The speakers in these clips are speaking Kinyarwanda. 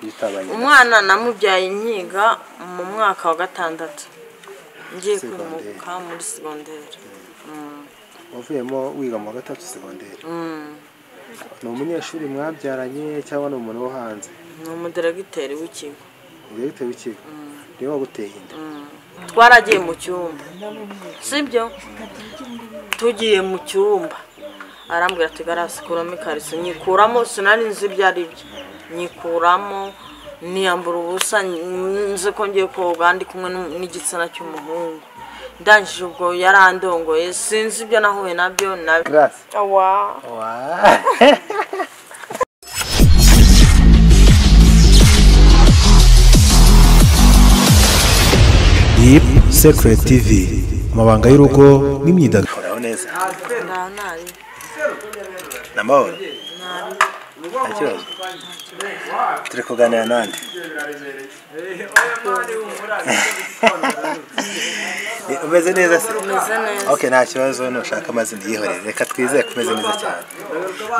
yitabanye umwana namubyaye nkiga mu mwaka wa gatandatu ngiye kwimuka muri segonderi wavuyemo wiga mu wa gatatu segonderi ni umunyeshuri mwabyaranye cyangwa ni umuntu wo hanze ni umuderegiteri w'ikigo umudiregiteri w'ikigo niwe waguteye inda twaragiye mu cyumba sibyo tugiye mu cyumba arambwira ati garasukuramo ikariso nyikuramo sinari nzi ibyo ari byo nyikuramo niyambura ubusa nzi ko ngiye koga ndi kumwe n'u- n'igitsina cy'umuhungu ndangije ubwo yarandongoye sinzi ibyo nahuye nabyo na- grace Awa. Wow. Deep Secret TV amabanga y'urugo n'imyidagaduro Uraho neza. ndaho nari Namahoro. Nta kibazo. Turi kuganira nande. Eh, Umeze neza se? meze neza Okay, nta kibazo nushaka amazina yihorere. Reka twizeye ko umeze neza cyane.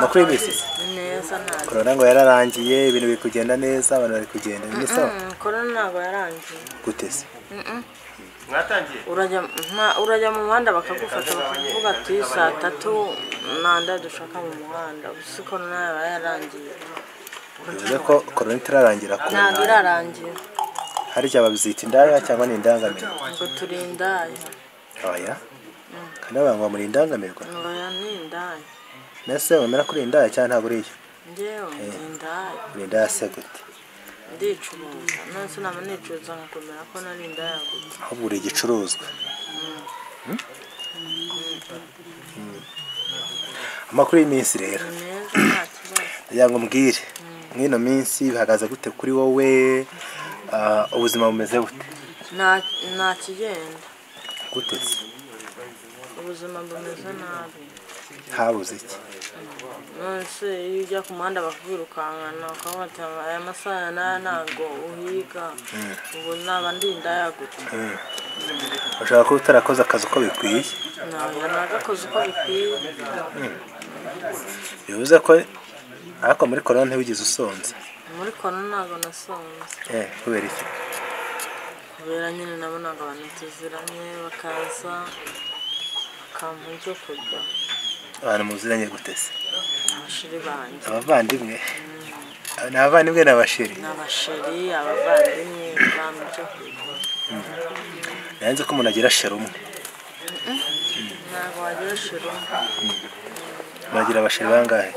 Makuru y'imisi. ni neza nari Corona ngo yararangiye, ibintu biri kugenda neza, abantu bari kugenda. Ni sawa. Mm, korona ntabwo yarangiye Gute se? urajya nta- urajya mu muhanda bakagufata bakavuga ati saa tatu nanda dushaka mu muhanda uzi korona yaba yarangiye Bivuze ko corona itararangira ku ntabwo irarangiye harya babyita indaya cyangwa ni indangamiro. ngo turi indaya Oya. Kandi abantu ngo muri indangamirwa. ngo oya ni indaya Nese wemera kuri indaya cyangwa ntabwo uri iyo? ngewe ni indaya Uri indaya se gute? ndicuruza nonese naba nicuruza nkakomera ko nari indaya gusa ahubwo uri igicuruzwa amakuru y'iminsi rero ni kugira meza nta kibazo ngo mbwire mw'ino minsi bihagaze gute kuri wowe Ah, ubuzima bumeze bute Nta- nta kigenda gute se? ubuzima bumeze nabi habuze iki nonese iyo ujya ku muhanda bakakwirukankana ukavuga ati aya masaha n'aya ntabwo uhiga ubu naba ndi indaya gusa ushobora kuba utarakoze akazi uko bikwiye ntabwo nagakoze uko bikwiye bivuze ko ariko muri korona ntiwigeze usonza muri korona ntabwo nasonze Eh, kubera iki kubera nyine nabonaga abantu tuziranye bakaza bakampa ibyo kurya abantu muziranye gute se abashiri banjye abavandimwe ni abavandimwe ni abashiri ni abashiri abavandimwe bampa ibyo kurya nanze ko umuntu agira sheri umwe ntabwo wagira shiri umwe. munagira abashiri bangahe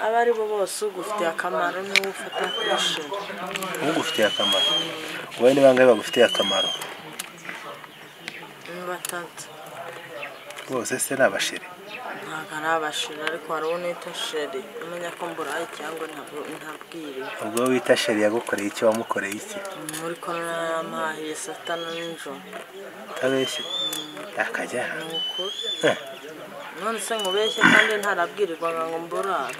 abo ari bo bose ugufitiye akamaro niwe ufata kuri shiri ugufitiye akamaro wowe ni bangahe bagufitiye akamaro ni batatu bose se ni abashiri ntabwo ari abashiri ariko hari uwo nita sheri umenya ko mburaye cyangwa ntabwo- ntabwiriwe ubwo wita sheri yagukoreye iki wamukoreye iki muri korona yamahiye satana nijoro utabeshye akajya ni ukuri none se nkubeshye kandi ntarabwirirwaga ngo mburare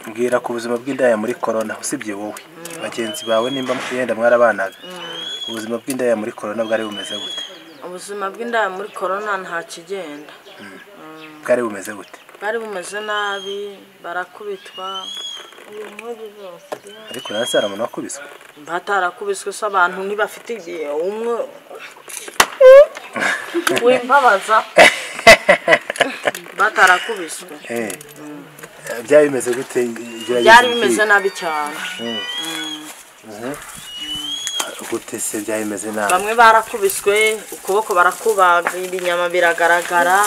mbwira ku buzima bw'indaya muri korona usibye wowe bagenzi bawe nimba yenda mwarabanaga ubuzima bw'indaya muri korona bwari bumeze bute ubuzima bw'indaya muri korona nta kigenda bwari bumeze bute bwari bumeze nabi barakubitwa ibintu byose ariko nanse hari umuntu wakubiswe batarakubiswe se abantu ntibafite igihe umwe wimbabaza batarakubiswe Eh, byari bimeze gute gerageza byari umbwire. bimeze nabi cyane gute se byari bimeze nabi bamwe barakubiswe ukuboko barakubaga ibinyama biragaragara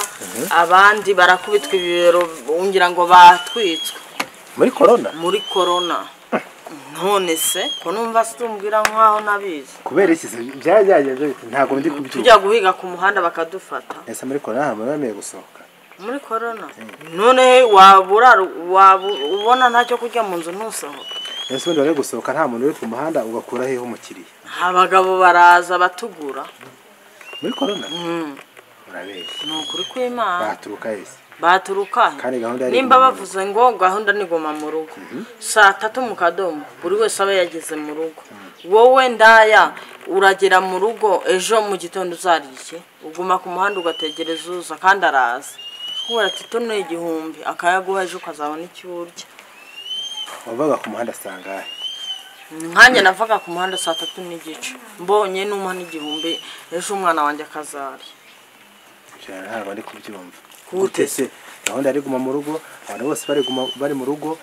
abandi barakubitwa ibibero ngira ngo batwitswe muri korona muri korona none se ko numva situmbwira nkaho nabizi kubera iki se byari byagenze bite ntabwo ndi kubyumva tujya guhiga ku muhanda bakadufata ese muri korona ntabwo bemerewe gusohoka muri korona none wabura waba ubona ntacyo kurya mu nzu ntusohoke ese ubundi bari gusohoka nta muntu uri ku muhanda ugakura hehe umukiriya abagabo baraza batugura muri korona Mm. urabeshya ni ukuri kw'imana baturuka hese baturuka Kandi gahunda yari nimba iguma mu bavuze ngo gahunda ni goma mu rugo saa tatu mu kadomo buri wese aba yageze mu rugo wowe ndaya uragera mu rugo ejo mu gitondo uzariye iki? uguma ku muhanda ugategereza uza kandi araza kubera ati tuno ni igihumbi akayaguha ejo ukazabona icyo urya wavaga ku muhanda asanga ahe nkanjye navaga ku muhanda saa tatu n'igice mbonye n'umwana igihumbi ejo umwana wanjye akazari cyane ntabwo ari kubyumva Gute gute se gahunda yari guma mu rugo abantu bose bari guma bari mu rugo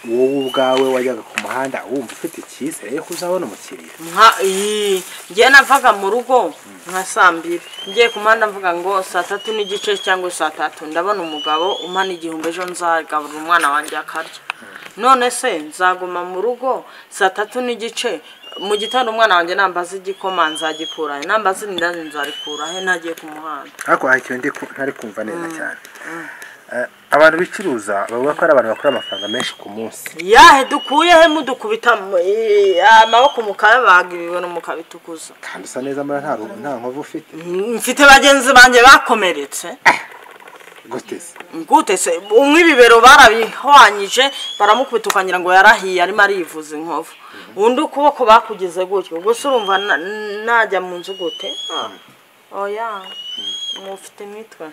wowe ubwawe wajyaga ku muhanda wumva ufite icyizere yuko uzabona umukiriya nka iyi ngewe navaga mu rugo nka saa mbiri ngiye ku muhanda mvuga ngo saa tatu n'igice cyangwa saa tatu ndabona umugabo umana igihumbi ejo nzagaburira umwana wanjye akarya none se nzaguma mu rugo saa tatu n'igice mu gitondo umwana wanjye nambaza igikoma nzagikura he nambaza indazi nzarikura he ntagiye ku muhanda ariko hari ikintu ndi ku- ntari kumva neza cyane Eh, abantu bicuruza bavuga ko ari abantu bakora amafaranga menshi ku munsi yahe dukuye he mudukubita mu- i- amaboko mukayabaga ibibuno mukabitukuza kandi usa neza mbona nta ru- nta nkovu ufite mfite bagenzi banjye bakomeretse gute se gute se umwe ibibero barabihwanyije baramukubita ukagira ngo yarahiye arimo arivuza inkovu undi ukuboko bakugize gutyo gusa urumva na- najya mu nzu gute Ah, oya mufite imitwe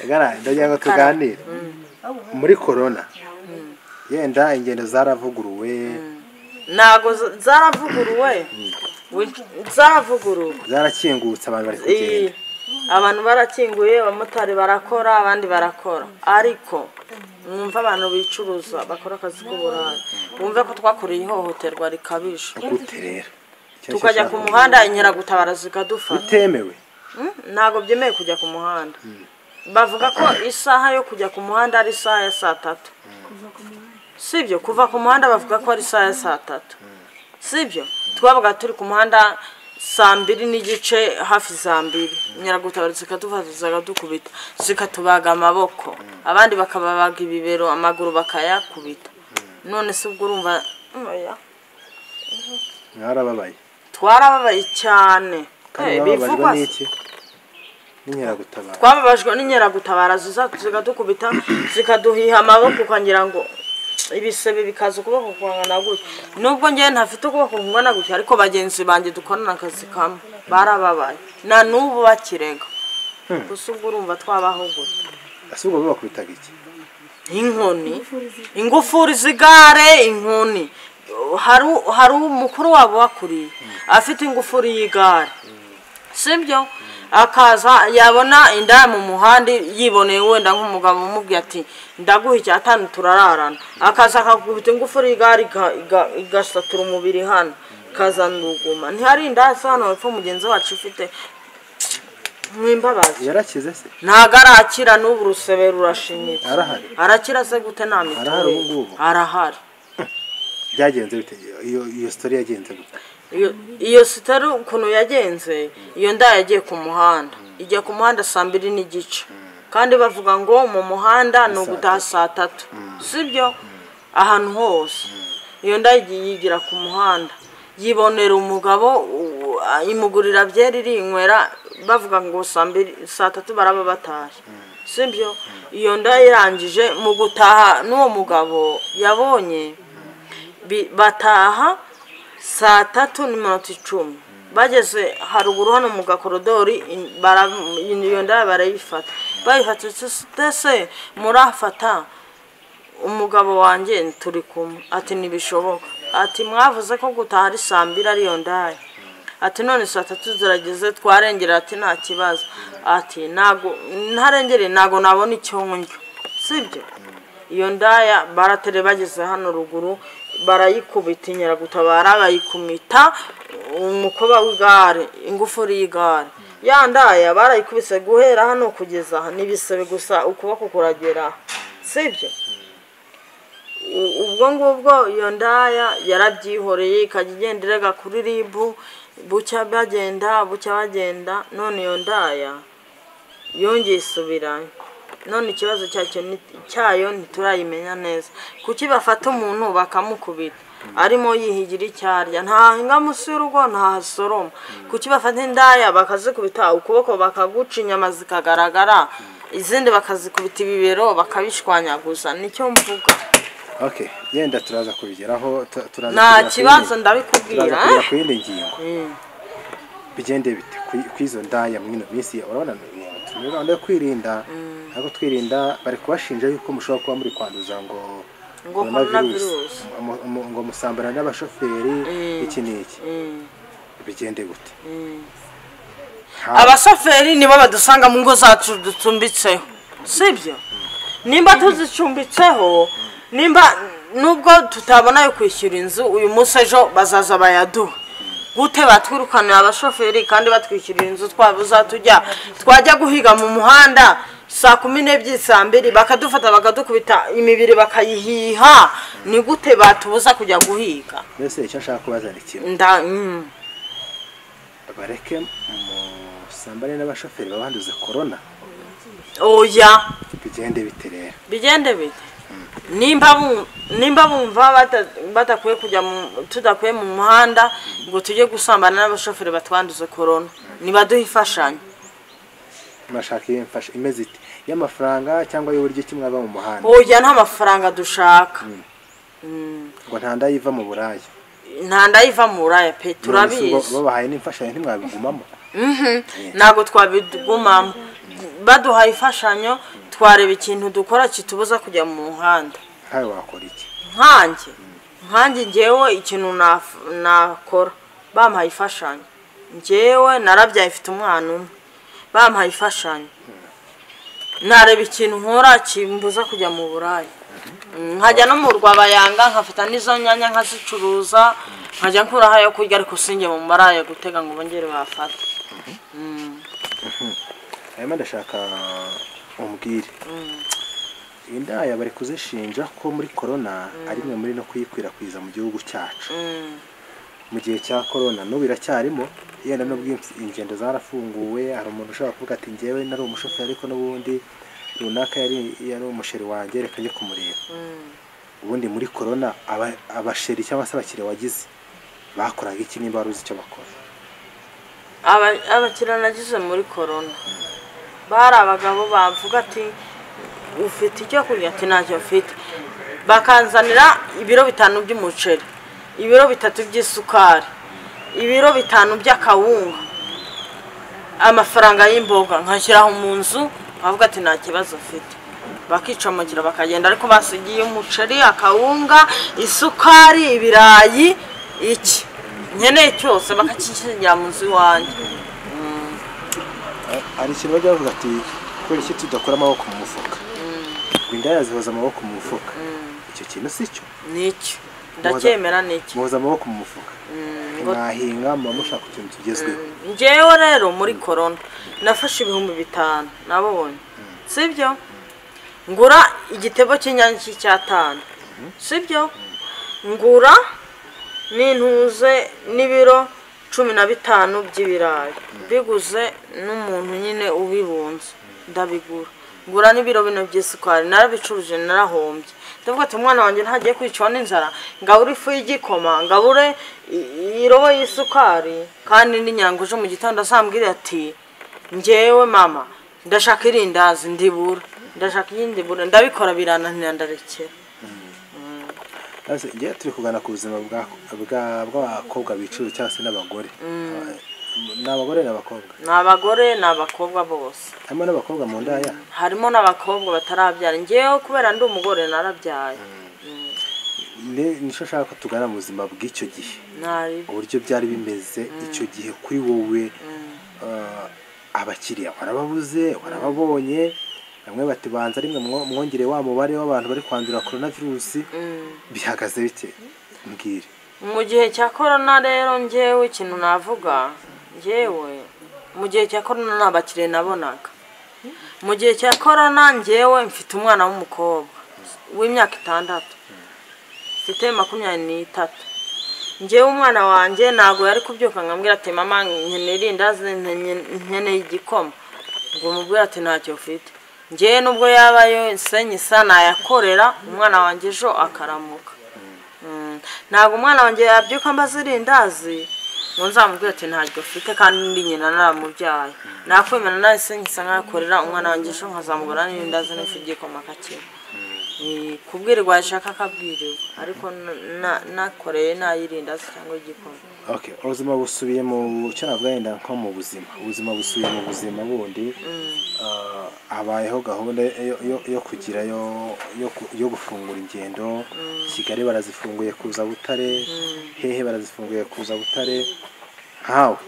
gara ndagira ngo tuganire muri korona yenda ingendo zaravuguruwe ntago z- zaravuguruwe Win- zaravuguruwe zarakingutse abantu bari Iyi, kugenda abantu barakinguye abamotari barakora abandi barakora ariko mwumve abantu bicuruza bakora akazi k'uburaya mwumve ko twakoreye ihohoterwa rikabije gute rero Icyo nicyo tukajya nshaka ku kuvuga. muhanda inkeragutabara zikadufata bitemewe Mm, ntabwo byemewe kujya ku muhanda bavuga ko isaha yo kujya ku muhanda ari isaha ya saa tatu sibyo kuva ku muhanda bavuga ko ari isaha ya saa tatu sibyo twabaga turi ku muhanda saa mbiri n'igice hafi za mbiri inkeragutabara zikadufata zikadukubita zikatubaga amaboko abandi bakababaga ibibero amaguru bakayakubita none se ubwo urumva Mm, oya. mwarababaye twarababaye cyane kandi Eh, bababajwe bivugwa se. n'iki n'inkeragutabara twababajwe n'inkeragutabara ziza zikadukubita zikaduhiha amaboko ukagira ngo ibisebe bikaza ukuboko kungana gutya nubwo ngewe ntafite ukuboko kungana gutya ariko bagenzi banjye dukorana akazi kamwe barababaye na n'ubu bakirega gusa ubwo urumva twabaho gutya ese ubwo babakubitaga iki inkoni ingufuri z'igare inkoni hari u- hari umukuru wabo wakuriye afite ingufuri y'igare sibyo akaza yabona indaya mu muhanda yiboneye wenda nk'umugabo umubwiye ati ndaguha icya atanu turararana akaza akakubita ingufuri y'igare iga- iga- igasatura umubiri hano ikazana uruguma ntihari indaya isa hano hepfo mugenzi wacu ifite mwimbabazi yarakize se ntago arakira n'ubu urusebe rurashinyitse arahari arakira se gute nta Arahari ubu mituweli ngubu. arahari byagenze bite iyo iyo sitori yagenze gute Iyo- iyo sitari ukuntu yagenze iyo nda yagiye ku muhanda ijya ku muhanda saa mbiri n'igice kandi bavuga ngo mu muhanda ni ugutaha saa tatu sibyo ahantu hose iyo nda yigiye yigira ku muhanda yibonera umugabo u- a- imugurira byeri irinywera bavuga ngo saa mbiri saa tatu baraba batashye sibyo iyo nda irangije mu gutaha n'uwo mugabo yabonye bi- bataha saa tatu n'iminota icumi bageze haruguru hano mu gakorodori in- bara- iyo ndaya barayifata bayifata se murafata umugabo wanjye turi kumwe ati ntibishoboka ati mwavuze ko gutaha ari saa mbiri ariyo ndaya ati none saa tatu zirageze twarengera ati nta kibazo ati ntago ntarengere ntago nabona icyo ndyo sibyo iyo ndaya baratere bageze hano ruguru barayikubita inkeragutabara bayikumita umukoba w'igare ingufuri y'igare ya ndaya barayikubise guhera hano kugeza aha n'ibisebe gusa ukuboko kuragera sibyo U- ubwo ngubwo iyo ndaya yarabyihoreye ikajya igenda irega kuri ribu bucya bagenda bucya bagenda none iyo ndaya yongeye isubirayo none ikibazo cyacyo ni- cyayo ntiturayimenya neza kuki bafata umuntu bakamukubita arimo yihigira icyo arya ntahinga munsi y'urugo ntahasoroma kuki bafata indaya bakazikubita ukuboko bakaguca inyama zikagaragara izindi bakazikubita ibibero bakabishwanyaguza nicyo mvuga okay yenda turaza kubigeraho tu- turaza Nta kugera ku kibazo, yindi- ndabikubwira, turaza eh? kugera ku yindi ngingo bigende bite ku- ku izo ndaya muri ino minsi urabona ni- turi muri gahunda yo kwirinda ariko twirinda bari kubashinja yuko mushobora kuba muri kwanduza ngo ngo corona virus mu- mu- ngo musambana n'abashoferi Mm. iki n'iki Mm, bigende gute mm. Nta- abashoferi nibo badusanga mu ngo zacu ducumbitseho sibyo nimba tuzicumbitseho nimba nubwo tutabona ayo kwishyura inzu uyu munsi ejo bazaza bayaduha gute batwirukanira abashoferi kandi batwishyurira inzu twabuza tujya twajya guhiga mu muhanda saa kumi n'ebyiri saa mbiri bakadufata bakadukubita imibiri bakayihiha ni gute batubuza kujya guhiga mbese icyo nshaka kubaza ni kimwe nda mm, bareke musambane n'abashoferi babanduza korona oya bigende bite rero bigende bite nimba bum- nimba bumva bata- batakwiye kujya mu- tudakwiye mu muhanda ngo tujye gusambana n'abashoferi batwanduze korona nibaduhe imfashanyo mashaka iyo mfasha imeze iti y'amafaranga cyangwa y'uburyo kimwe aba mu muhanda oya nta mafaranga dushaka Mm, ngo nta ndayiva mu buraya nta ndayiva mu buraya pe None se ubwo turabizi babahaye n'imfashanyo ntimwabigumamo Mhm, ntabwo twabigumamo baduhaye imfashanyo twareba ikintu dukora kitubuza kujya mu muhanda nkawe wakora iki nkanjye nkanjye ngewe ikintu naf- nakora bampaye imfashanyo ngewe narabyaye mfite umwana umwe bampaye imfashanyo nareba ikintu nkora kimbuza kujya mu buraya nkajya no mu rwabayanga nkafata n'izo nyanya nkazicuruza nkajya nkuraho ayo kurya ariko sinjye mu maraya gutega ngo bongere bafate hanyuma ndashaka umbwire indaya bari kuzishinja ko muri korona ari imwe muri no kuyikwirakwiza mu gihugu cyacu mu gihe cya korona n'ubu iracyarimo yenda n'ubwo ins- ingendo zarafunguwe hari umuntu ushobora kuvuga ati ngewe nari umushoferi ariko n'ubundi runaka yari yari umusheri wanjye reka njye kumureba ubundi muri korona aba- abasheri cyangwa se abakire wagize bakoraga iki niba wari uzi icyo bakora Aba- abakiriya nagize muri korona bari abagabo bavuga ati ufite icyo kurya ati ntacyo mfite bakanzanira ibiro bitanu by'umuceri ibiro bitatu by'isukari ibiro bitanu by'akawunga amafaranga y'imboga nkashyiraho mu nzu nkavuga ati nta kibazo mfite bakica amagira bakagenda ariko basigiye umuceri akawunga isukari ibirayi iki nkeneye cyose bakakishyira mu nzu iwanjye hari ikintu bajya bavuga ati kubera iki tudakora amaboko mu mufuka ngo indaya zihoza amaboko mu mufuka icyo kintu si cyo nicyo ndacyemera nicyo muhoza amaboko mu mufuka mwahinga muba mushaka utuntu tugezweho ngewe rero muri korona nafashe ibihumbi bitanu nabonye sibyo ngura igitebo cy'inyange cy'icyatanu sibyo ngura n'intuze n'ibiro cumi na bitanu by'ibirayi biguze n'umuntu nyine ubibunze ndabigura ngura n'ibiro bino by'isukari narabicuruje narahombye ndavuga ati umwana wanjye ntagiye kwicwa n'inzara ngabure ifu y'igikoma ngabure i- irobo y'isukari kandi n'inyanguje mu gitondo azambwira ati ngewe mama ndashaka irindazi ndibura ndashaka iyindi bure ndabikora birananira ndarekera Maze njye turi kuganira ku buzima bwa- bwa- bw'abakobwa bicuruza cyangwa se n'abagore ni abagore n'abakobwa ni abagore ni abakobwa bose harimo n'abakobwa mu ndaya harimo n'abakobwa batarabyara ngewe kubera ndi umugore narabyaye Ni- nicyo nshaka ko tugana mu buzima bw'icyo gihe nari uburyo byari bimeze icyo gihe kuri wowe ah, abakiriya warababuze warababonye bamwe bati banza rimwe mwo- mwongere wa mubare w'abantu bari kwandura korona virusi bihagaze bite mbwire mu gihe cya korona rero ngewe ikintu navuga ngewe mu gihe cya korona nta bakiriya nabonaga mu gihe cya korona ngewe mfite umwana w'umukobwa w'imyaka itandatu mfite makumyabiri n'itatu ngewe umwana wanjye ntabwo yari kubyuka nkambwira ati mama nkeneye irindazi nkeneye- nkeneye igikoma ngo mubwire ati ntacyo ufite ngewe nubwo yaba yose nyisa nayakorera umwana wanjye ejo akaramuka Mm, ntabwo umwana wanjye yabyuka mbaze irindazi ngo nzamubwire ati ntaryo afite kandi ndi nyina naramubyaye nakwemera nahise nkisa nkakorera umwana wanjye ejo nkazamugura n'irindazi n'ifu igikoma akakira Eh, kubwirirwa yashaka akabwirirwa ariko na- na- nakoreye nayirinda se cyangwa igikoma okay ubuzima busubiye mu cyo navuga yenda nko mu buzima ubuzima busubiye mu buzima bundi ah, habayeho gahunda yo- yo- yo kugira yo yo ku- yo gufungura ingendo kigali barazifunguye kuza butare hehe barazifunguye kuza butare nkawe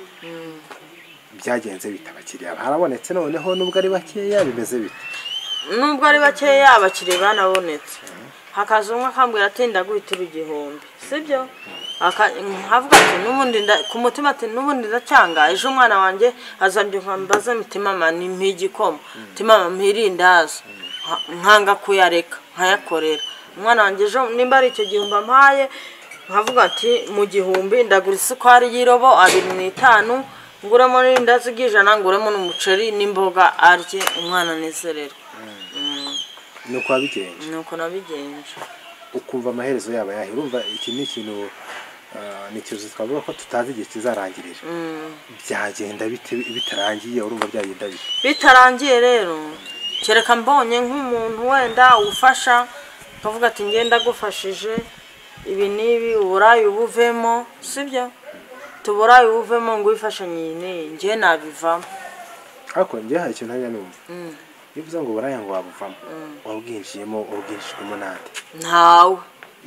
byagenze bita abakiriya harabonetse noneho nubwo ari bakeya bimeze bite nubwo ari bakeya abakiriya banabonetse hakaza umwe akambwira ati ndaguhitira igihumbi sibyo nkavuga ati n'ubundi nda- ku mutima ati n'ubundi ndacyanga ejo umwana wanjye azambye nkambaza mitimama ni mpigikoma mitimama mpirindazi nkanga kuyareka nkayakorera umwana wanjye ejo nimba ari icyo gihumbi ampaye nkavuga ati mu gihumbi ndagura isukari y'irobo abiri n'itanu nguremo n'irindazi ry'ijana nguremo n'umuceri n'imboga arye umwana anezererwe nuko wabigenje nuko nabigenje ukumva amaherezo yaba yahe urumva iki ni ikintu ah, ni ikintu twavuga ko tutazi igihe kizarangirira byagenda bite bitarangiye urumva byagenda bite bitarangiye rero kereka mbonye nk'umuntu wenda ufasha ukavuga ati nge ndagufashije ibi n'ibi uburayi ubuvemo sibyo tuburayi ubuvemo ngo wifashe nyine nge nabivamo ariko njye hari ikintu ntajya numva iyo uvuze ngo buraya ngo wabuvamo wabwinjiyemo wabwinjijwemo n'andi ntawe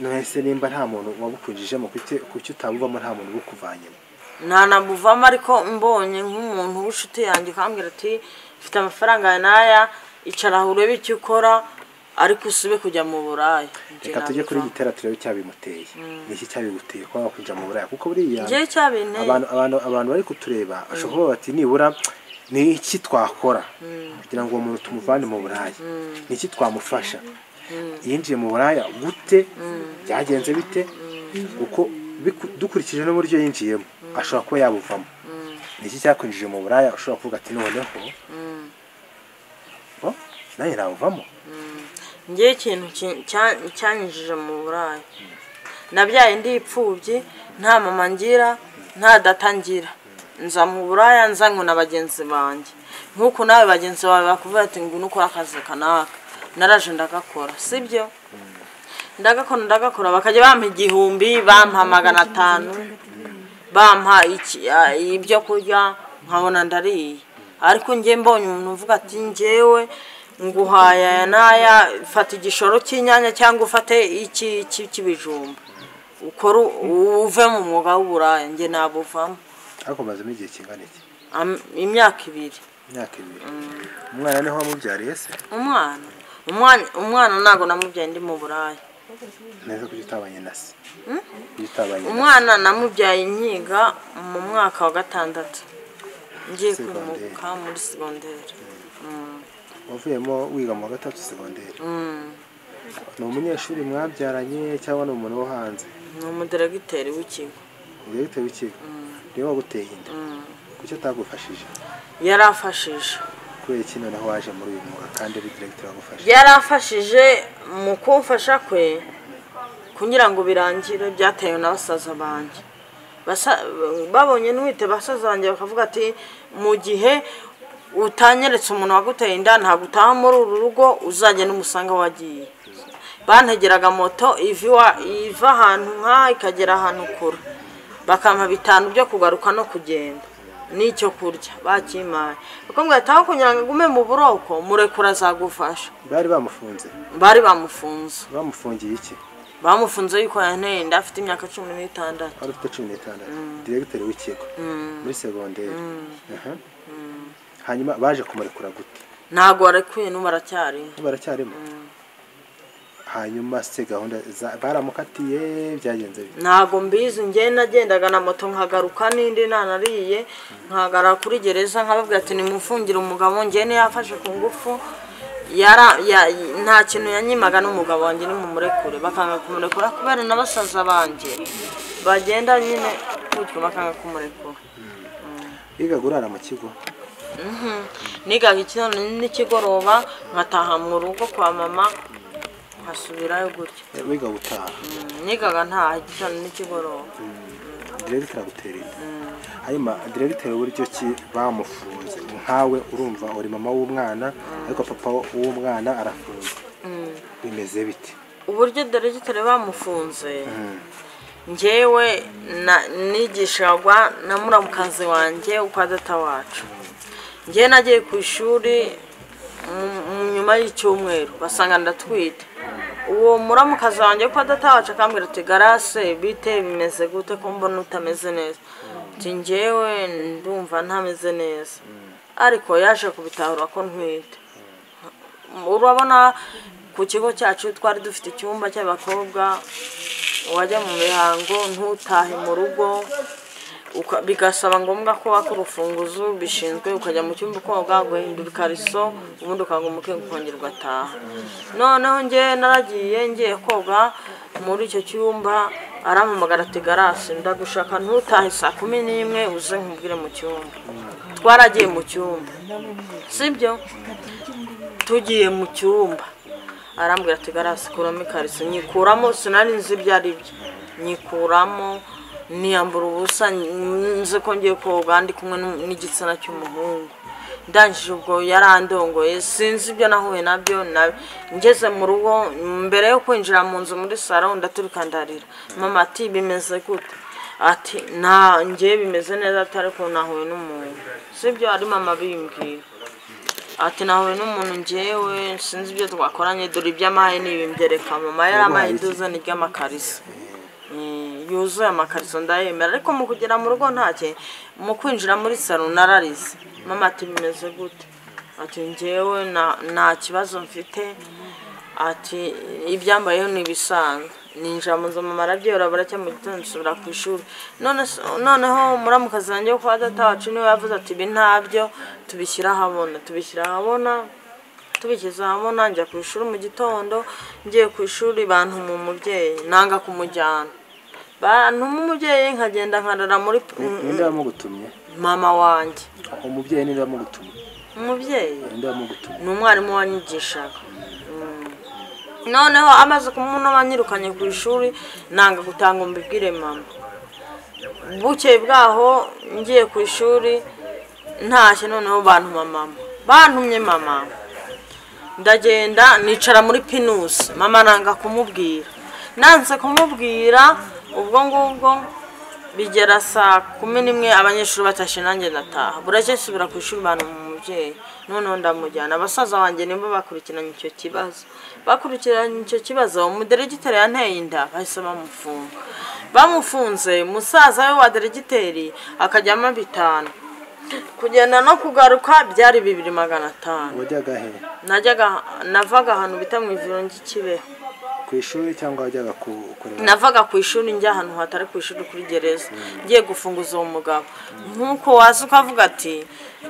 nahise nimba nta muntu wabukwinjijemo kuki kuki utabuvamo nta muntu ubukuvanyemo ntanabuvamo ariko mbonye nk'umuntu w'inshuti yanjye ukambwira ati mfite amafaranga aya n'aya icara aha urebe icyo ukora ariko usube kujya mu burayi Nge reka tujye kuri nabivamo. gitera turebe icyabimuteye ni iki cyabiguteye kuba wakwinjira mu buraya kuko buriya Njyewe icyabinteye- abantu abantu abantu bari kutureba bashobora kuba bati nibura ni iki twakora kugira ngo uwo muntu tumuvane mu buraya ni iki twamufasha yinjiye mu buraya gute byagenze bite kuko biku- dukurikije n'uburyo yinjiyemo ashobora kuba yabuvamo ni iki cyakwinjije mu buraya ushobora kuvuga ati noneho "Oh, nanjye nabuvamo njye ikintu ki- cya- cyanyinjije mu burayi nabyaye ndi imfubyi nta mama ngira nta data ngira nza mu buraya nzanywe na bagenzi banjye nk'uko nawe bagenzi bawe bakubwira ati ngo nukore akazi kanaka naraje ndagakora sibyo ndagakora ndagakora bakajya bampa igihumbi bampa magana atanu bampa iki- a- ibyo kurya nkabona ndariye ariko njye mbonye umuntu uvuga ati njyewe nguhaye aya n'aya fata igishoro cy'inyanya cyangwa ufate iki iki cy'ibijumba ukore u- uve mu mwuga w'uburaya njye nabuvamo ariko mazemo igihe kingana iki Am- imyaka ibiri imyaka ibiri umwana niho wamubyariye se umwana umwana umwana ntabwo namubyaye ndi mu buraya neza kuko utabanye na se iyo utabanye na umwana namubyaye nkiga mu mwaka wa gatandatu ngiye kwimuka muri segonderi se wavuyemo wiga mu wa gatatu segonderi ni umunyeshuri mwabyaranye cyangwa ni umuntu wo hanze ni umudiregiteri w'ikigo ubwo bitewe ikigo niwe waguteye inda kuki atagufashije yarafashije kubera iki noneho waje muri uyu mwuga kandi ari diregiteri wagufashe yarafashije mu kumfasha kwe kugira ngo birangire byatewe na basaza banjye Basa- babonye n'uwite basaza banjye bakavuga ati mu gihe utanyeretse umuntu waguteye inda ntabwo utaha muri uru rugo uzajya n'umusanga wagiye bantegeraga moto iva iwa- iva ahantu nk'aha ikagera ahantu kure bakampa bitanu byo kugaruka no kugenda n'icyo kurya bakimaye bakamubwira ati aho kugira ngo agume mu buroko murekura azagufasha bari bamufunze bari bamufunze bamufungiye iki bamufunze yuko yanteye inda afite imyaka cumi n'itandatu wari ufite cumi n'itandatu diregiteri w'ikigo muri segonderi Aha. hanyuma baje kumurekura gute ntabwo warekuye n'ubu aracyarimo baracyarimo hanyuma se gahunda za- baramukatiye byagenze bite ntabwo mbizi njye nagendaga na moto nkagaruka n'indi nanariye nkagara kuri gereza nkababwira ati nimufungire umugabo njye niyo yafashe ku ngufu yara- ya- nta kintu yanyimaga n'umugabo wanjye nimumurekure bakanga kumurekura kubera na basaza banjye bagenda nyine gutyo bakanga kumurekura bigaga urara mu kigo nigaga ikintu n'ikigoroba nkataha mu rugo kwa mama nkasubirayo gutyo wiga gutaha nigaga ntaha ikintu n'ikigoroba diregiteri agutera inda hanyuma diregiteri uburyo ki bamufunze nkawe urumva uri mama w'umwana ariko papa w'umwana arafunze ni bimeze bite uburyo deregiteri bamufunze ngewe na- nigishagwa na muramukazi wanjye kwa data wacu ngewe nagiye ku ishuri mu- mu nyuma y'icyumweru basanga ndatwite uwo muramukazi wanjye kwa data wacu akambwira ati garase bite bimeze gute ko mbona utameze neza ati ngewe ndumva ntameze neza ariko yaje kubitahura ko ntwite urabona ku kigo cyacu twari dufite icyumba cy'abakobwa wajya mu mihango ntutahe mu rugo uka- bigasaba ngombwa ko waka urufunguzo bishinzwe ukajya mu cyumba ukoga guhindura ikariso ubundi ukanga umukeka ukongera ugataha noneho nge naragiye ngiye koga muri icyo cyumba arampamagara ati garasi ndagushaka ntutahe saa kumi n'imwe uze nkubwire mu cyumba twaragiye mu cyumba sibyo tugiye mu cyumba arambwira ati garasi kuramo ikariso nyikuramo sinari nzi ibyo ari byo nyikuramo niyambura ubusa nzi ko ngiye koga ndi kumwe n'u- n'igitsina cy'umuhungu ndangije ubwo yarandongoye sinzi ibyo nahuye nabyo na- ngeze mu rugo mbere yo kwinjira mu nzu muri saro ndaturika ndarira mama ati bimeze gute ati nta ngewe bimeze neza atari ko nahuye n'umuntu sibyo ari mama bimbwira ati nahuye n'umuntu ngewe sinzi ibyo twakoranye dore iby'amahe n'ibimbyerekana mama yari amahe iduzane ry'amakariso Eh, yuzuye amakariso ndayemera ariko mu kugera mu rugo ntacye mu kwinjira muri salo nararize mama ati bimeze gute ati ngewe na- nta kibazo mfite ati ibyambayeho ni ibisanzwe ninjira mu nzu mama arabyihora buracya mu gitondo nsubira ku ishuri None se- noneho muramukazi wanjye wo kwa data wacu niwe yavuze ati ibi ntabyo tubishyira ahabona tubishyira ahabona tubigeze ahabona njya ku ishuri mu gitondo ngiye ku ishuri bantu mu mubyeyi nanga kumujyana bantu mu mubyeyi nkagenda nkarara muri ninde wamugutumye mama wanjye umubyeyi ninde wamugutumye umubyeyi ninde wamugutumye ni umwarimu wanyigishaga Mm. noneho amaze kumunoma anyirukanye ku ishuri nanga gutanga ngo mbibwire mama bukeye bwaho ngiye ku ishuri ntashye noneho bantuma mama bantumye mama ndagenda nicara muri pinusi mama nanga kumubwira nanze kumubwira ubwo ngubwo bigera saa kumi n'imwe abanyeshuri batashe nanjye ndataha buracye nsubira ku ishuri bantu mu mubyeyi noneho ndamujyana abasaza banjye nibo bakurikiranye icyo kibazo bakurikiranye icyo kibazo umuderegiteri yanteye inda bahise bamufunga bamufunze musaza we wa deregiteri akajyamo bitanu kugenda no kugaruka byari bibiri magana atanu wajyaga he najyaga navaga ahantu bita mu ivuriro ry'ikibeho ku ishuri cyangwa wajyaga ku- kureba navaga ku ishuri njya ahantu hatari ku ishuri kuri gereza ngiye gufunguza uwo mugabo nk'uko waza ukavuga ati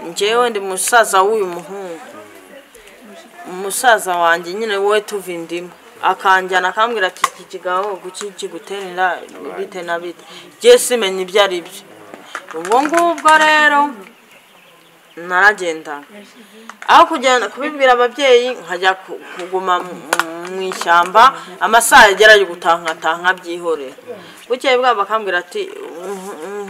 ngewe ndi musaza w'uyu muhungu umusaza wanjye nyine wowe tuva indimu akanjyana akambwira ati iki kigabo kuki kigutera inda bite na bite ngiye simenya ibyo ari byo ubwo ngubwo rero naragendaga aho kujyana kubibwira ababyeyi nkajya ku- kuguma mu- mu- mu ishyamba amasaha yagera yo gutaha nkataha nkabyihorera bukeye bwabo bakambwira ati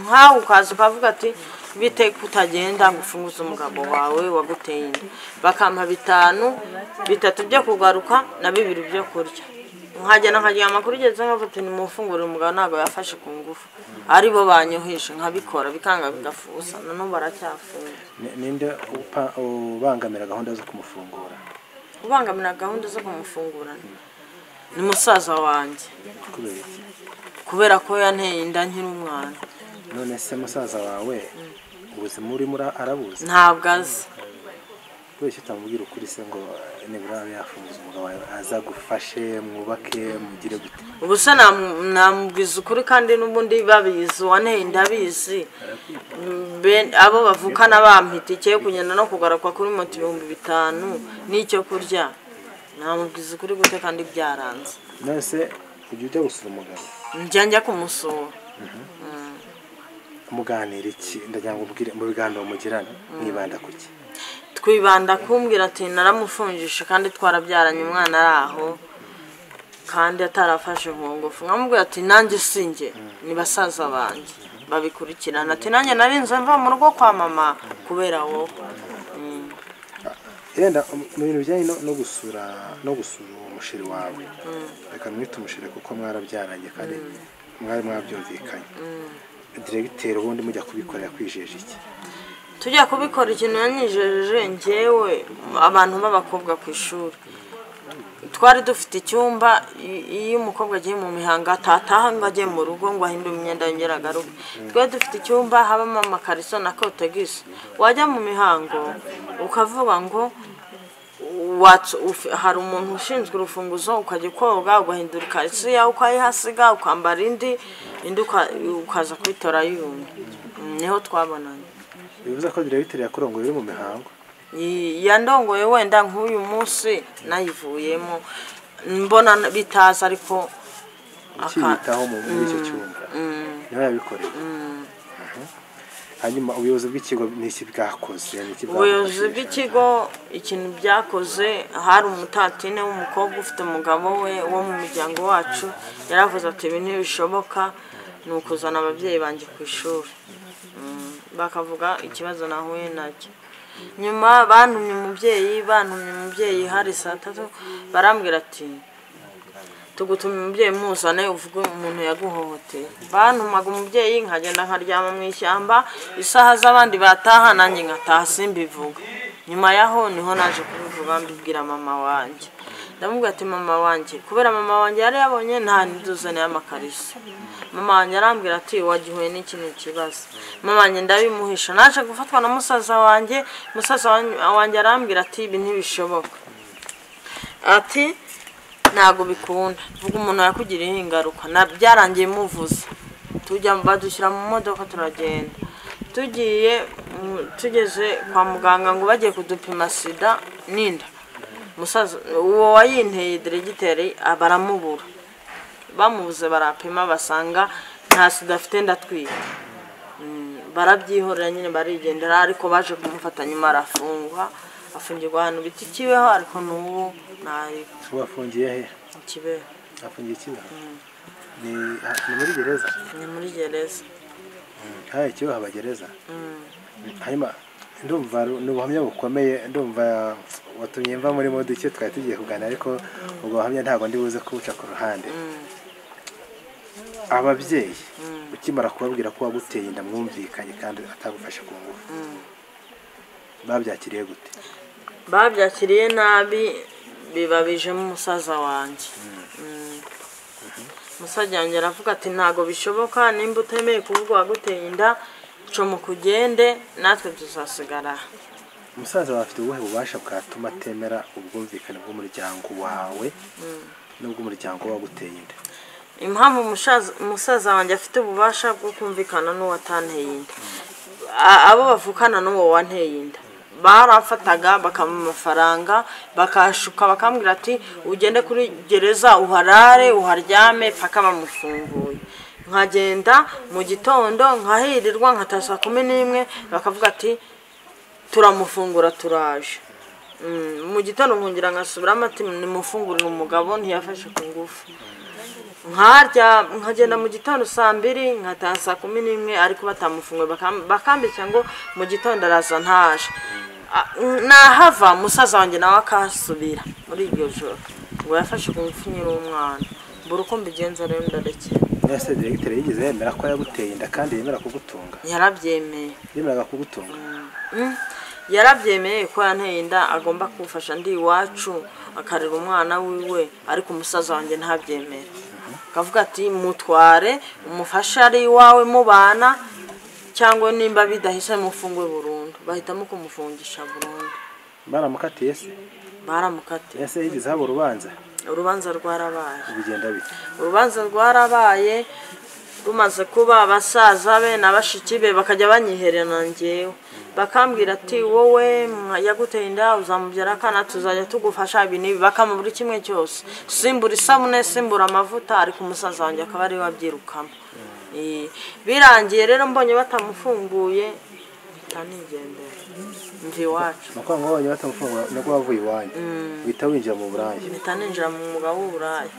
nkawe ukaza ukavuga ati bite kutagenda ngo ufunguze umugabo wawe waguteye inda bakampa bitanu bitatu byo kugaruka na bibiri byo kurya nkagenda nkaryama kuri gereza nkavuga ati nimufungurire umugabo ntabwo yafashe ku ngufu ari bo banyoheje nkabikora bikanga bigafusa nanone baracyafunga Ni- ninde upa- ubangamira gahunda zo kumufungura ubangamira gahunda zo kumufungurana ni musaza wanjye kubera iki kubera ko yanteye inda nkiri umwana none se musaza wawe ubuzima urimo ura- arabuzi ntabwo azi kubera icyo utamubwira ukuri se ngo eh, nibura abe yafunguza umugabo wawe aza agufashe mwubake mugire gute ubu se namu- namubwiza ukuri kandi n'ubundi babizi uwanteye inda abizi Ben- abo bavukana bampa itike yo kugenda no kugaruka kuri moto ibihumbi bitanu n'icyo kurya namubwiza ukuri gute kandi byaranze none se ujya ujya gusura umugabo njya njya kumusura muganira iki ndagira ngo ubwire mu biganiro mugirana mwibanda ku ki twibanda kumbwira ati naramufungisha kandi twarabyaranye umwana ari aho kandi atarafashe ku ngufu nkamubwira ati nanjye sinjye ni basaza banjye babikurikirana ati nanjye narinze mva mu rugo kwa mama kubera wowe yenda mu bintu bijyanye no- no gusura no gusura uwo umusheri wawe reka mwite umusheri kuko mwarabyaranye kandi mwari mwabyumvikanye diregiteri ubundi mujya kubikorera kwijeje iki tujya kubikora ikintu yanyijeje ngewe abantu b'abakobwa ku ishuri twari dufite icyumba i- iyo umukobwa agiye mu mihango atataha ngo ajye mu rugo ngo ahindure imyenda yongere agaruke twari dufite icyumba habamo amakariso na kotegisi wajya mu mihango ukavuga ngo watsu- uf- hari umuntu ushinzwe urufunguzo ukajya koga ugahindura ikariso yawe ukayihasiga ukambara indi indi uka- ukaza kuyitora yumye niho twabonanye bivuze ko diregiteri yakorongoye uri mu mihango Yi- yandongoye wenda nk'uyu munsi nayivuyemo mbona bitaza ariko aka- ukiyitaho mu- muri icyo cyumba niba yabikoreye Aha. hanyuma ubuyobozi bw'ikigo ni iki bwakoze ni iki ubuyobozi bwabafashije? bw'ikigo ikintu byakoze hari umutatine w'umukobwa ufite umugabo we wo mu muryango wacu yaravuze ati ibi ntibishoboka ni ukuzana ababyeyi banjye ku ishuri Mm, bakavuga ikibazo nahuye nacyo nyuma bantumye umubyeyi bantumye umubyeyi hari saa tatu barambwira ati tugutumye umubyeyi muzane uvuge umuntu yaguhohoteye bantumaga umubyeyi nkagenda nkaryama mu ishyamba isaha z'abandi bataha nanjye ngataha simbivuga nyuma yaho niho naje kubivuga mbibwira mama wanjye ndamubwira ati mama wanjye kubera mama wanjye yari yabonye nta n'iduzaniye amakariso mama wanjye arambwira ati wagihuye n'ikindi kibazo mama wanjye ndabimuhisha naje gufatwa na musaza wanjye musaza wanjye arambwira ati ibi ntibishoboka ati ntabwo bikunda vuga umuntu yakugiriyeho ingaruka na byarangiye muvuze tujya badushyira mu modoka turagenda tugiye mm, tugeze kwa muganga ngo bagiye kudupima sida n'inda musaza uwo wayinteye diregiteri ah, baramubura bamubuze barapima basanga nta sida afite ndatwika barabyihorera nyine barigendera ariko baje kumufata nyuma arafungwa afungirwa ahantu biti kibeho ariko n'ubu ntari ubu afungiye he kibeho afungiye ikibeho ni ni muri gereza ni muri gereza haya ikibeho haba gereza hanyuma ndumva ru- ni ubuhamya bukomeye ndumva watumye mva muri mode icyo twari tugiye kuganira ariko ubwo buhamya ntabwo ndi buze kubuca ku ruhande ababyeyi ukimara kubabwira ko waguteye inda mwumvikanye kandi atagufashe ku ngufu babyakiriye gute babyakiriye nabi bibabijemo umusaza wanjye Mm. musaza wanjye aravuga ati ntabwo bishoboka nimba utemeye kuvuga uwaguteye inda comoka ugende natwe tuzasigara aha." umusaza wawe afite ubuhe bubasha bwatuma atemera ubwumvikane bw'umuryango wawe n'ubw'umuryango waguteye inda impamvu umusaza- umusaza wanjye afite ububasha bwo kumvikana n'uwo atanteye inda A- abo bavukana n'uwo wanteye inda barafataga bakamuha amafaranga bakashuka bakambwira ati ugende kuri gereza uharare uharyame paka bamufunguye nkagenda mu gitondo nkahirirwa nkataha saa kumi n'imwe bakavuga ati turamufungura turaje Mm, mu gitondo nkongera nkasubiramo ati nimufungurire umugabo ntiyafashe ku ngufu nkarya nkagenda mu gitondo saa mbiri nkataha saa kumi n'imwe ariko batamufunguye bakam- bakambika ngo mu gitondo araza ntaje A- nahava musaza wanjye nawe akasubira muri iryo joro ngo yafashe ku ngufu nyiri umwana mbura uko mbigenza rero ndarekera mwese diregiteri yigeze yemera ko yaguteye inda kandi yemera kugutunga yarabyemeye yemeraga kugutunga Mm. yarabyemeye ko yanteye inda agomba kumfasha ndi iwacu akarera umwana wiwe ariko umusaza wanjye ntabyemere akavuga ati mutware umufashe ari iwawe mubana cyangwa nimba bidahise mufungwe burundu bahitamo kumufungisha burundu baramukatiye se baramukatiye ese yigeze haba urubanza urubanza rwarabaye bigenda bite urubanza rwarabaye rumaze kuba abasaza be na bashiki be bakajya banyihererana njyewe bakambwira ati wowe mwa- yaguteye inda uzamubyara akana tuzajya tugufasha ibi n'ibi bakama buri kimwe cyose simbura isabune simbura amavuta ariko umusaza wanjye akaba ariwe abyirukamo Eh, birangiye rero mbonye batamufunguye mpita nigendera mva iwacu nuko ngo wabonye batamufungura nubwo wavuye iwanyu uhita winjira mu buraya mpita ninjira mu mwuga w'uburaya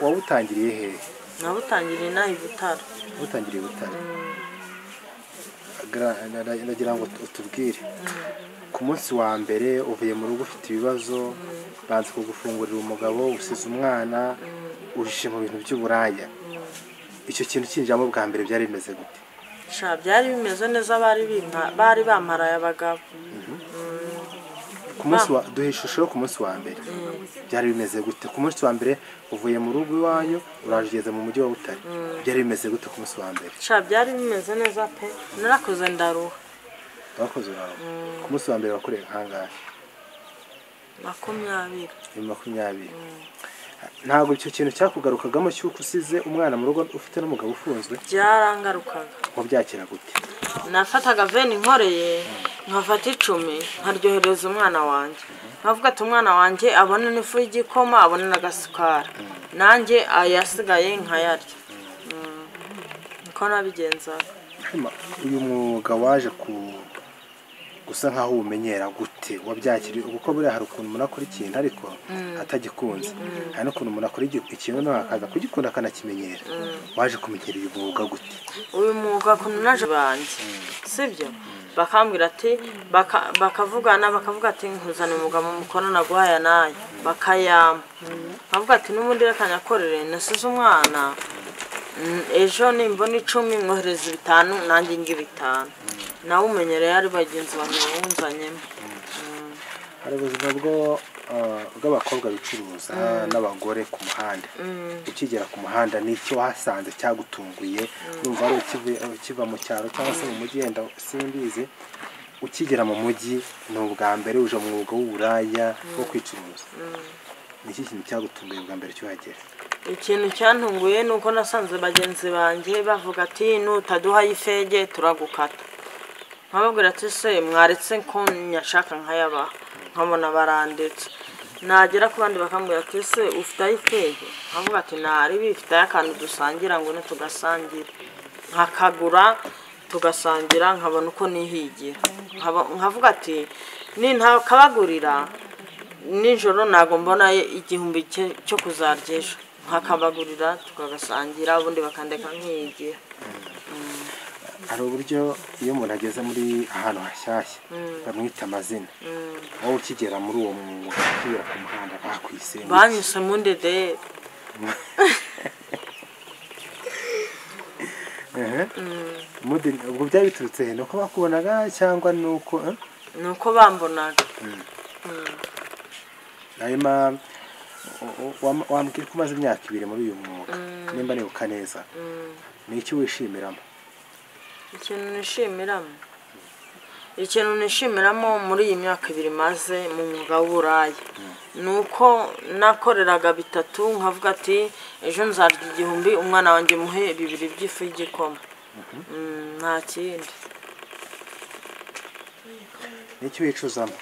wabutangiriye hehe nabutangiriye inaha i Butaro wabutangiriye butare Gra- na- na- nagira ngo utubwire ku munsi wa mbere uvuye mu rugo ufite ibibazo banze kugufungurira umugabo usize umwana uhishe mu bintu by'uburaya icyo kintu kinjiramo bwa mbere byari bimeze gute sha byari bimeze neza bari bimpa- bari bamparaye abagabo ku munsi wa duhe ishusho yo ku munsi wa mbere byari bimeze gute ku munsi wa mbere uvuye mu rugo iwanyu uraje ugeze mu mujyi wa butare byari bimeze gute ku munsi wa mbere sha byari bimeze neza pe narakoze ndaruha abakozi bawe ku munsi wa mbere wakoreye ahangaha makumyabiri ni makumyabiri ntabwo icyo kintu cyakugarukagamo cy'uko usize umwana mu rugo ufite n'umugabo ufunzwe byarangarukaga wabyakira gute nafataga veni inkoreye nkafata icumi nkaryohereza umwana wanjye nkavuga ati umwana wanjye abona n'ifu y'igikoma abona n'agasukari nanjye ayasigaye nkayarya Mm. niko nabigenzaga Hanyuma, uyu mwuga waje ku gusa nkaho uwumenyera gute wabyakiriye kuko buriya hari ukuntu umuntu akora ikintu ariko atagikunze hari n'ukuntu umuntu akora igi- ikintu nawe akaza kugikunda akanakimenyera waje kumenyera uyu mwuga gute uyu mwuga ukuntu naje banjye sibyo bakambwira ati baka- bakavugana bakavuga ati nkuzana umugabo mukorana naguhaya nayo bakayama bavuga ati n'ubundi reka nyakorere nasize umwana mm, ejo nimbona icumi mwohereza bitanu nanjye nge bitanu nawe umenyereye ari bagenzi banjye wawunzanyemo hari ubuzima bwo ah, bw'abakobwa bicuruza n'abagore ku muhanda ukigera ku muhanda n'icyo wasanze cyagutunguye numva ari ukive- ukiva mu cyaro cyangwa se mu mujyi wenda simbizi ukigera mu mujyi ni ubwa mbere uje mu mwuga w'uburaya wo kwicuruza ni iki kintu cyagutunguye bwa mbere cyuhagera ikintu cyantunguye ni uko nasanze bagenzi banjye bavuga ati nutaduhaye ifege turagukata nkababwira ati se mwaretse ko nyashaka nkayabaha nkabona barandetse nagera ku bandi bakambwira ati se ufiteho ifege nkavuga ati ntari bifiteho akantu dusangira ngo ne tugasangire nkakagura tugasangira nkabona uko nihigira Nkaba- nkavuga ati nintakabagurira nijoro ntabwo mbona igihumbi cye- cyo kuzarya ejo nkakabagurira tukagasangira ubundi bakandeka nkiyigira hari uburyo iyo umuntu ageze muri ahantu hashyashya bamwita amazina wowe ukigera muri uwo mwuga ukigera ku muhanda bakwisenge banyuse mu ndedere Mude- ubwo byari biturutse he ni uko bakubonaga cyangwa ni uko eh? ni uko bambonaga hanyuma u- u- wam- wambwira ko umaze imyaka ibiri muri uyu mwuga nimba nibuka neza ni iki wishimiramo ikintu nishimiramo ikintu nishimiramo muri iyi myaka ibiri maze mu mwuga w'uburaya ni uko nakoreraga bitatu nkavuga ati ejo nzarya igihumbi umwana wanjye muhe bibiri by'ifu y'igikoma Mm, nta kindi ni iki wicuzamo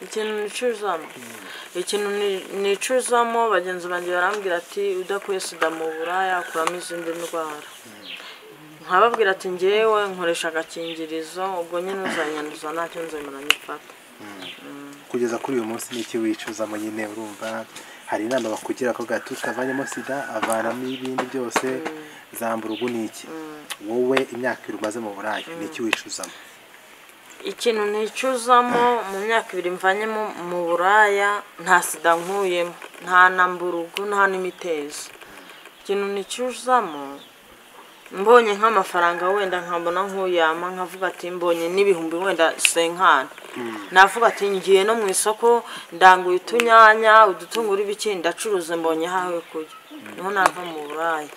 ikintu nicuzamo ikintu ni- nicuzamo bagenzi banjye barambwira ati udakuye sida mu buraya akuramo izindi ndwara nkababwira ati ngewe nkoresha agakingirizo ubwo nyine uzanyanduza ntacyo nzemera nyifata kugeza kuri uyu munsi ni iki wicuzamo nyine urumva hari inama bakugira ko gato utavanyemo sida avanamo ibindi byose zambura ubu ni iki wowe imyaka ibiri umaze mu burayi ni iki wicuzamo ikintu nicuzamo mu myaka ibiri mvanyemo mu buraya nta sida nkuyemo nta na mburugu nta n'imitezi ikintu nicuzamo mbonye nk'amafaranga wenda nkabona nkuyama nkavuga ati mbonye n'ibihumbi wenda senkana navuga ati ngiye no mu isoko ndanguye utunyanya udutunguru ibiki ndacuruza mbonye hawe kujya niho nava mu buraya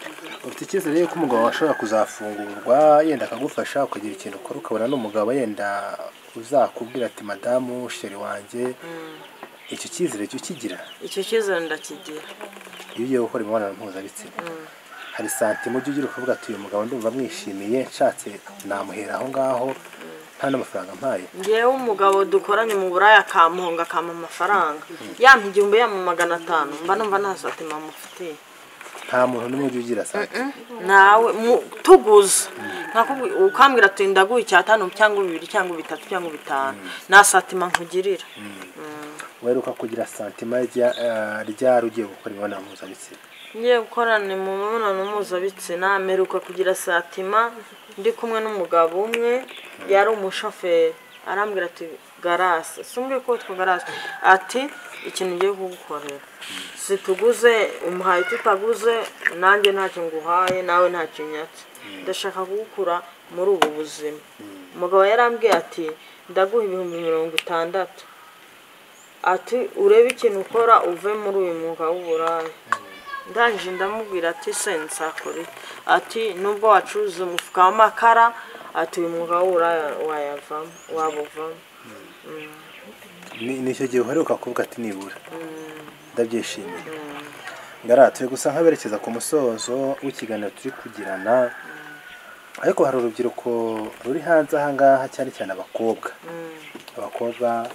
ufite icyizere yuko umugabo washobora kuzafungurwa yenda akagufasha ukagira ikintu ukora ukabona n'umugabo yenda uzakubwira ati madamu sheri wanjye icyo cyizere cyo ukigira icyo cyizere ndakigira iyo ugiye gukora imibonano mpuzabitsina hari santima ujya ugira ukavuga ati uyu mugabo ndumva mwishimiye nshatse namuhera aho ngaho nta n'amafaranga mpaye ngewe umugabo dukoranye mu buraya akamponga akampa amafaranga yampa igihumbi yampa magana atanu mba numva nta satima mufitiye nta muntu n'umwe ujya ugira santima nawe mu- tuguze Nakubwi- ukambwira ati ndaguha icyatanu cyangwa bibiri cyangwa bitatu cyangwa bitanu nta satima nkugirira weruka kugira santima rya- eh, ryari ugiye gukora imibonano mpuzabitsina ngiye gukorana mu mibonano mpuzabitsina mperuka kugira satima ndi kumwe n'umugabo umwe yari umushoferi arambwira ati garasi sumbwe kwitwa garasi ati ikintu ugiye kugukorera situguze umuhaye tutaguze nanjye ntacyo nguhaye nawe ntacyo unyatse ndashaka kugukura muri ubu buzima umugabo yarambwiye ati ndaguha ibihumbi mirongo itandatu ati urebe ikintu ukora uve muri uyu mwuga w'uburaya ndangije ndamubwira ati sensakore ati nubwo wacuruza umufuka w'amakara ati uyu mwuga w'uburaya wayavamo wabuvamo ni ni icyo gihe uheruka kuvuga ati nibura ndabyishimiye ngara turi gusa nk'aberekeza ku musozo w'ikiganiro turi kugirana ariko hari urubyiruko ruri hanze ahangaha cyane cyane abakobwa abakobwa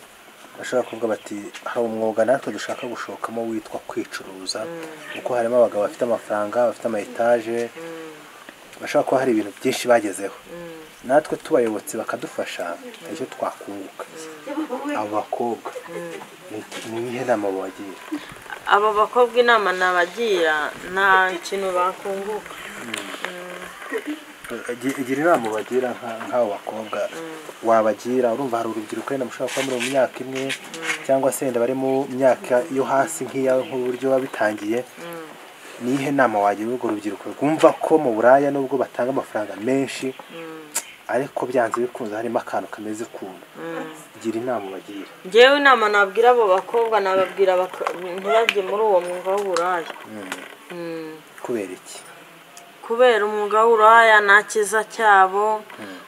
bashobora kuvuga bati hari umwuga natwe dushaka gushokamo witwa kwicuruza kuko harimo abagabo bafite amafaranga bafite ama etaje bashobora kuba hari ibintu byinshi bagezeho natwe tubayobotse bakadufasha nicyo twakunguka abo bakobwa ni- ni iyihe nama wabagira aba bakobwa inama nabagira nta kintu bakunguka igira inama bagira nk'abo bakobwa wabagira urumva hari urubyiruko wenda mushobora kuba muri mu myaka imwe cyangwa se wenda bari mu myaka yo hasi nk'iyawe nk'uburyo biba bitangiye ni iyihe nama wagira urwo rubyiruko rwumva ko mu buraya nubwo batanga amafaranga menshi ariko byanze bikunze harimo akantu kameze ukuntu gira inama bagira ngewe inama nabwira abo bakobwa nababwira baka- ntibajye muri uwo mwuga w'uburaya Mm. kubera iki kubera umwuga w'uraya nta cyiza cyabo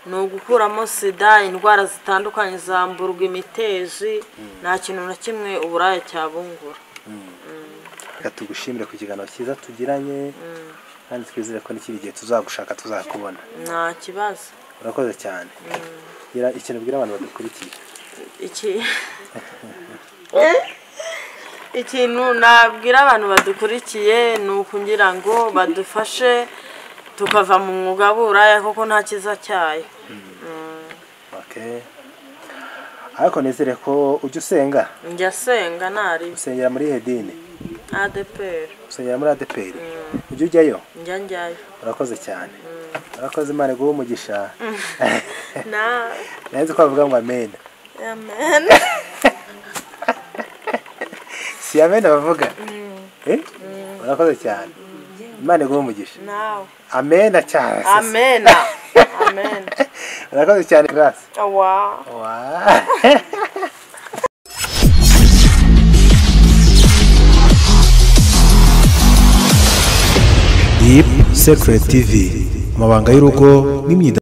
ni ugukuramo sida indwara zitandukanye zamburwa imiteji nta kintu na kimwe uburaya cyabungura reka tugushimire ku kiganiro cyiza tugiranye kandi twizere ko n'ikindi gihe tuzagushaka tuzakubona nta kibazo urakoze cyane gira ikintu ubwira abantu badukurikiye iki ikintu nabwira abantu badukurikiye ni ukugira ngo badufashe tukava mu mwuga w'uburaya kuko nta cyiza cyayo Okay. ariko nizere ko ujya usenga njya senga ntari usengera muri ihe dini adeperi usengera muri adeperi ujya ujyayo njya njyayo urakoze cyane urakoze imana iguhe umugisha nawe narinzi ko bavuga ngo amen Amen. si amen bavuga Eh? urakoze cyane imana iguhe umugisha Now. amen cyane Amen. Amen. urakoze cyane grace Oh, wow. Wow. Deep Secret TV amabanga y'urugo n'imyidagaduro